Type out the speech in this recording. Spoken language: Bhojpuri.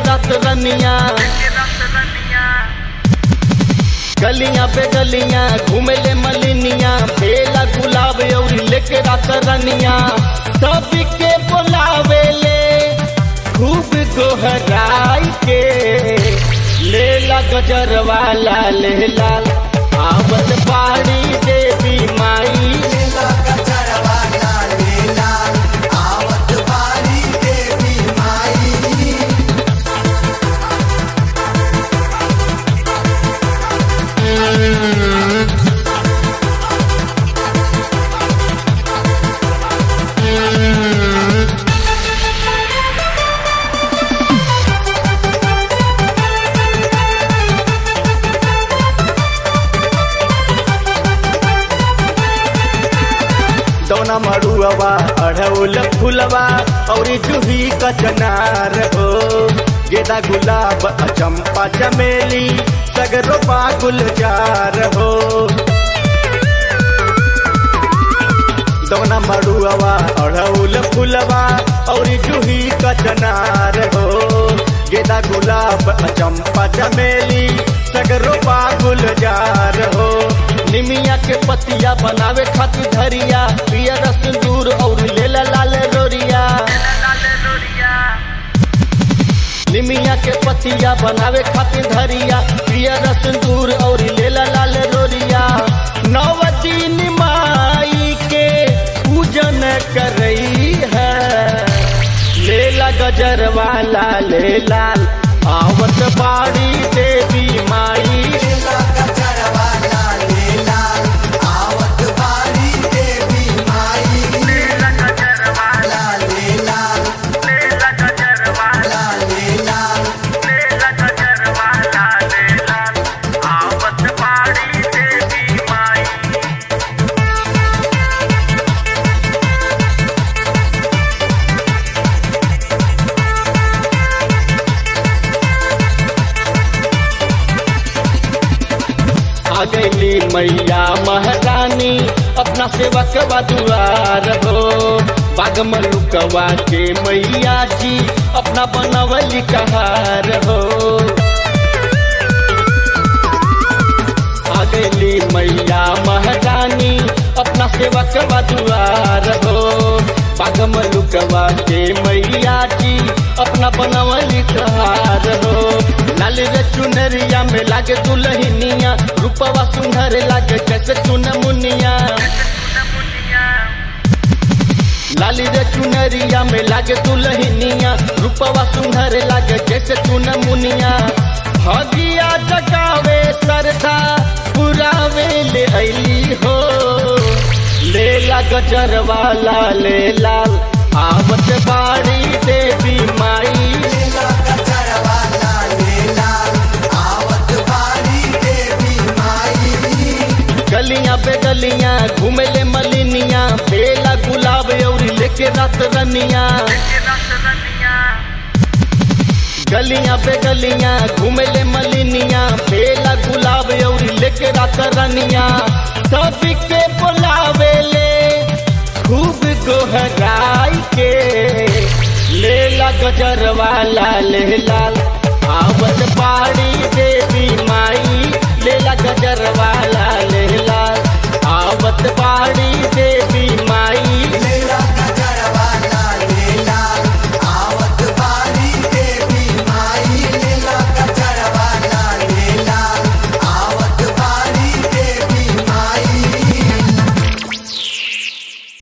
रात रनिया गलियां पे गलियां घूमे ले मलिनिया बेला गुलाब और लेके रात रनिया सबके बुलावे ले खूब गोहराई के लेला गजर वाला ले लाल आवत बाड़ी देवी माई लेला गजरवा लाले लाल, आवत बारी देवी माई दौना मड़ुआ अढ़ौल फुलवा और जूही कचनार हो गेदा गुलाब चंपा चमेली सगरो गुलजार हो दौना मड़ुआ अढ़ौल फुलवा और जूही कचनार हो गेदा गुलाब चंपा चमेली सगरो गुलजार हो निमिया के पतिया बनावे खातिर धरिया पियर सिंदूर और लेला लाल रोरिया निमिया के पतिया बनावे खातिर धरिया पियर सिंदूर और लेला लाल रोरिया नव दिन माई के पूजन करई है लेला गजर वाला ले लाल आवत बाड़ी देवी माई लेला गजरवा लाले लाल, आवत बारी देवी माई लाले लाल, लाले लाल, आ गईली मैया महारानी अपना सेवक दुआर हो बाग मलुकवा के मैया जी अपना बनवली कहार हो आ गईली मैया महारानी अपना सेवक दुआर हो बाग मलुकवा के मैया जी अपना बनवली कहार हो लाल रे चुनरिया में लागे दुलहिनिया रूपवा सुंदर लागे कैसे चुन मुनिया लाली रे चुनरिया में लागे दुलहिनिया रूपवा सुंदर लागे जैसे चुन मुनिया भगिया जगावे सरधा पुरावे ले ऐली हो लेला गजर वाला ले लाल आवत बाड़ी देवी माई लेला गजरवा लाले लाल, आवत बारी देवी माई गलियां पे गलियां घूमे ले मलिनिया बेला गुलाब और लेके रात रनिया गलियां पे गलियां घूमे ले मलिनिया बेला गुलाब और लेके रात रनिया सबके बुलावे ले खूब गोहराई के लेला गजर वाला ले लाल आवत बाड़ी देवी माई लेला गजर वाला